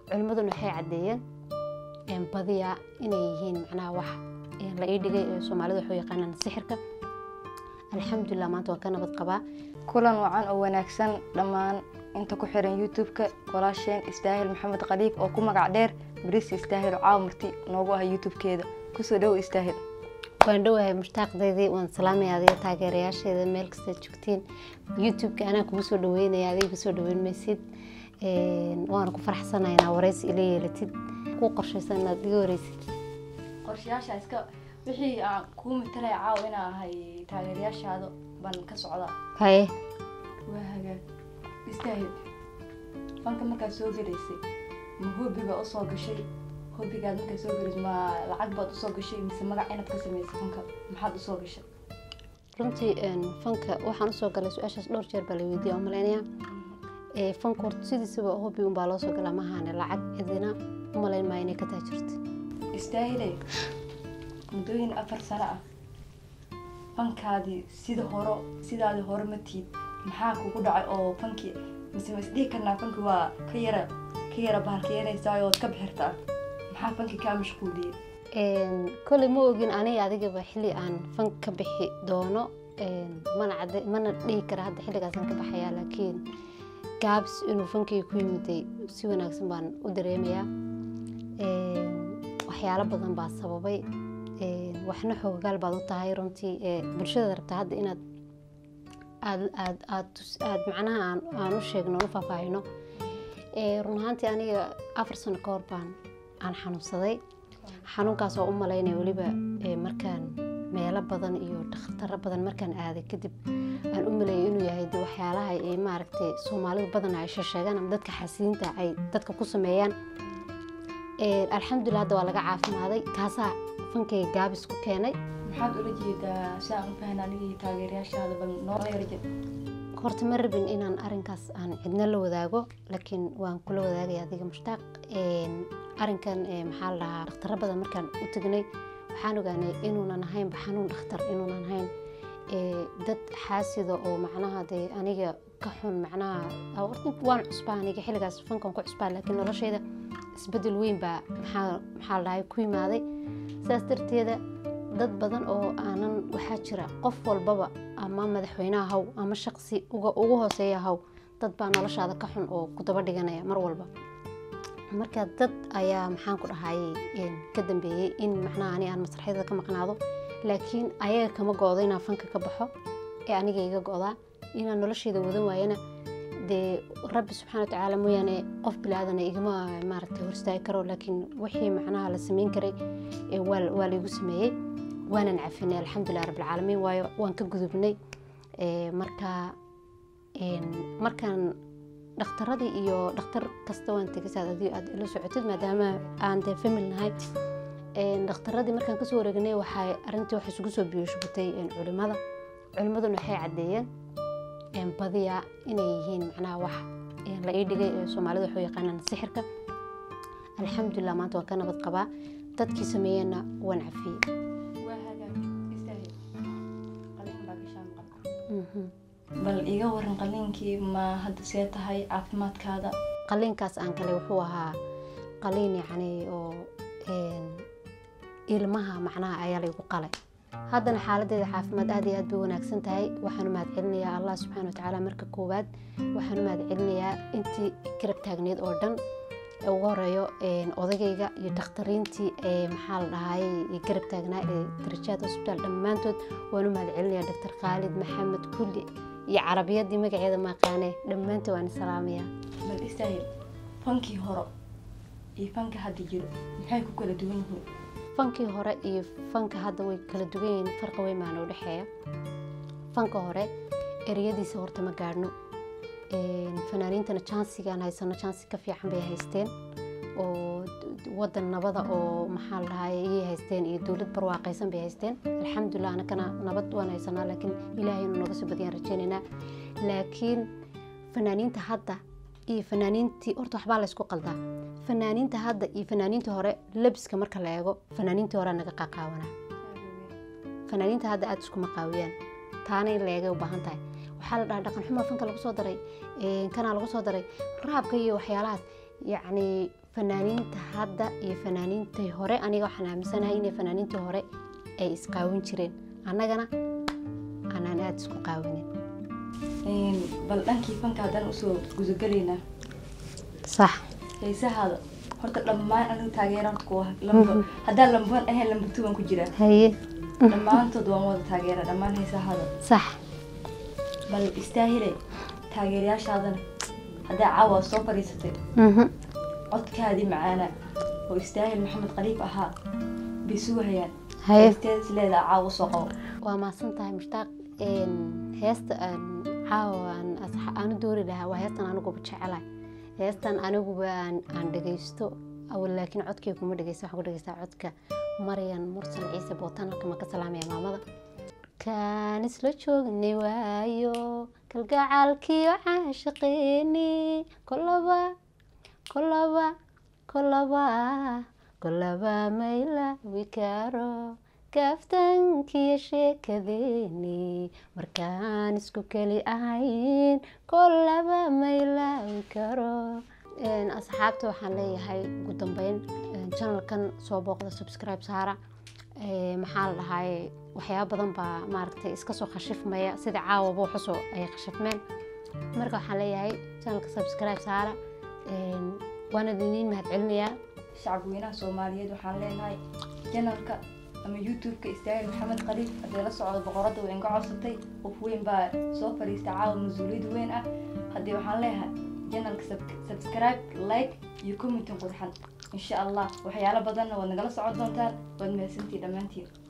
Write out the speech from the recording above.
culimmaduna waxay caddeeyeen badiyaa inay yihiin macnaha wax la ii dhigay ee soomaalida waxu yaqaanaan sixirka alxamdulilah maanta waan ka nabad qabaa kulan wacan oo wanaagsan dhammaan inta ku xiran youtube-ka walaasheen istaahil maxamed khaliif oo ku magac dheer bariis istaahil oo caawa marti noogu ah youtube-keeda kusoo dhowo istaahil waan dhowahay mushtaaqdeydii waan salaamaya adiga taageerayaasheeda meel kastaad joogtiin youtube-ka anaa kugu soo dhaweynaya adiga kusoo dhaweyn maysid waana ku faraxsanaya inaa wareysi ila yeelatid ku qorshaysan inaad iga wareysid qorshayaasha iska wixii aan kuu matalaya caawa inaa ahay taageerayaashaada baan ka socdaa haye waa hagaag istaahil fanka markaad soo gelaysay ma hobiga usoo gashay hobigaad markaad soo gelaysay ma lacag baad usoo gashay mise magac inaad ka samaysay fanka maxaad usoo gashay runtii fanka waxaan usoo galay su-aashaas dhowr jeer baa la weydiiya umalaynaya fanka horta sidiisaba hobi unbaa loo soo galaa maahane lacag cidina umalayn maayo inay ka taajirta istaahile muddooyin afar sano ah fankaadii sida horo sidaadii hore ma tiid maxaa kugu dhacay oo fankii mise ma isdhihi karnaa fanki waa ka yara ka yara bahalkeenaysaa ood ka bixirtaa maxaa fanki kaa mashquuliyey kolley ma ogin aniga adigaba xilli aan fank ka bixi doono mana cad mana dhihi kara hadda xilligaasaan ka baxayaa laakiin gaabs inuu fankii ku yimiday si wanaagsan baan u dareemayaa waxyaalo badan baa sababay waxna xoogaal baad u tahay runtii bulshada rabtaa hadda inaad aad aad aad aad macnaha aan aan u sheegno u faahfaahino run ahaantii aniga afar sano ka hor baan aan xanuunsaday xanuunkaas oo u malaynaya weliba markaan meelo badan iyo dakhtaro badan markaan aaday kadib aan u maleeyay inuu yahay de waxyaalaha ay maaragtay soomaalidu badan ay sheegaan ama dadka xasiinta ay dadka ku sameeyaan alxamdulilah hadda waa laga caafimaaday kaasaa fankayga gaabis ku keenay maxaad ula jeedaa si aan u fahan anigii taageerayaashaada bal noo yarjir horta ma rabin inaan arinkaas aan cidna la wadaago laakiin waan kula wadaagaya adiga mushtaaq arinkan maxaa la dhahaa dhakhtaro badan markaan u tegnay waxaan ogaanay inuunan ahaynba xanuun dhakhtar inuunan ahayn dad xaasida oo macnaha dee aniga ka xun macnaha waan cusbaa aniga xilligaas fankan ku cusbaa laakiin noloshayda isbedel weyn baa maxaa maxaa la dhahay ku yimaaday sidaas darteeda dad badan oo aanan waxaa jira qof walbaba ama madaxweynaha haw ama shaqsi ugu hooseeya haw dad baa noloshaada ka xun oo ku daba dhiganaya mar walba marka dad ayaa maxaan ku dhahayay ka dambeeyey in macnaha ani aan masraxyada ka maqnaado laakiin ayaga kama go-do inaan fanka ka baxo ee aniga iga go-daa inaan noloshayda wadan waayana dee rabbi subxana watacaala mooyaane qof bilaadana igama maaragtay horstaagi karo laakiin wixii macnaha la sameyn karay waa laygu sameeyey waanan cafinay alxamdulilah rabbilcaalamiin waayo waan ka gudubnay marka markaan dhakhtaradii iyo dhakhtar kasta waan tegay saad adigo aad ila socotid maadaama aan dee famil nahay dhakhtaradii markaan kasoo wareegnay waxay arrintii waxay isugu soo biyoshubatay culimada culimmaduna waxay caddeeyeen badiyaa inay yihiin macnaha wax la ii dhigay ee soomaalida waxu yaqaanaan sixirka alxamdulilah maanta waan ka nabad qabaa dadkii sameeyeenna waan cafiyey bal iga waran qaliinkii ma hadda see tahay caafimaadkaada qaliinkaas aan galay wuxuu ahaa qaliin yacni oo ilmaha macnaha ayaa laygu qalay haddana xaaladeeda caafimaad aad iyo aad bay wanaagsan tahay waxaan u mahad celinayaa allah subxaana watacaala marka koowaad waxaan u mahad celinayaa intii garab taagneed oo dhan ugu horeeyo odagayga iyo dakhtariintii maxaa la dhahayay garab taagnaa ee darajaad hosbitaal dhammaantood waan u mahad celinayaa doctor khaalid maxamed kulli iyo carabiyadii magaceeda maaqaane dhammaantood waan salaamayaa bal istaahil fankii hore iyo fanka hadda jiro maxay ku kala duwan yihiin fankii hore iyo fanka hadda way kala duwan yihiin farqa weyn baana u dhexeeya fanka hore ereyadiisa horta ma gaadhno fanaaniintana jansigaan haysano jansi ka fiican bay haysteen oo wadan nabada oo maxaa la dhahay iyay haysteen iyo dowlad barwaaqaysan bay haysteen alxamdulilah anakana nabad waan haysanaa laakiin ilaahay inuu naga soo badiyaan rajeynaynaa laakiin fanaaniinta hadda iyo fanaaniintii horta waxbaa laysku qaldaa fanaaniinta hadda iyo fanaaniintii hore labiska marka la eego fanaaniintii hore naga qaqaawanaa fanaaniinta hadda aada iskuma qaawiyaan taana in la eegay u baahan tahay waxaa la dhahaa dhaqan xumaa fanka lagu soo daray kanaa lagu soo daray raabka iyo waxyaalahaas yacni fanaaniinta hadda iyo fanaaniintii hore aniga waxaan aaminsanahay inay fanaaniintii hore ay isqaawin jireen annagana aanaan aada isku qaawinin Een, bal dhankii fanka haddaan usoo gudagalaynaa sax heesahaada horta dhammaan anigu taageera horta ku ah lamba haddaan lamban ahayn lamba two baan ku jiraa haye dhammaantood waan wada taageera dhammaan heesahaada sax bal istaahile taageerayaashaadana haddaa caawa soo fadhiisatay mhm codkaadii macaana oo istaahil maxamed khaliif ahaa bay sugahayaan haye heesteedis leedaa caawa soo qabo waa mahadsan tahay mushtaaq Een, heesta aan caawa aan asxa- aan u doori lahaa waa heestan aniguba jecelahay heestan aniguba aan aan dhegaysto awal laakiin codkay kuma dhegaysta waxaan ku dhegaystaa codka maryan mursal ciise bootan halka ma ka salaamaya maamada kaan isla joognay waayo kalgacaalkiyo caashaqeeni kolaba kolaba kolaba kolaba maylaawi karo kaaftankiyo sheekadeeni markaan isku keli ahayn kolaba maylaawi karo Een, asxaabta waxaan leeyahay ugu dambeyn een, channelkan soo booqda subscribe saara Ee, maxaa la dhahay waxyaaba badan baa maaragtay iska soo khashifmaya sida caawaba waxusoo ay khashifmeen marka waxaan leeyahay channelka subscribe saara Een, waana idiniin mahadcelinayaa shacabweynaha soomaaliyeed waxaan leenahay janalka ama youtube-ka istaahil maxamed khaliif haddii la socdo boqoradda way inga codsatay qof weyn baa soo fadhiista caawa mas-uuliyad weyn ah haddii waxaan leeyahay janalka subscribe like iyo commentin qurxan insha allah waxyaalo badanna waad nagala socon doontaan waad mahadsantihi dhammaantiin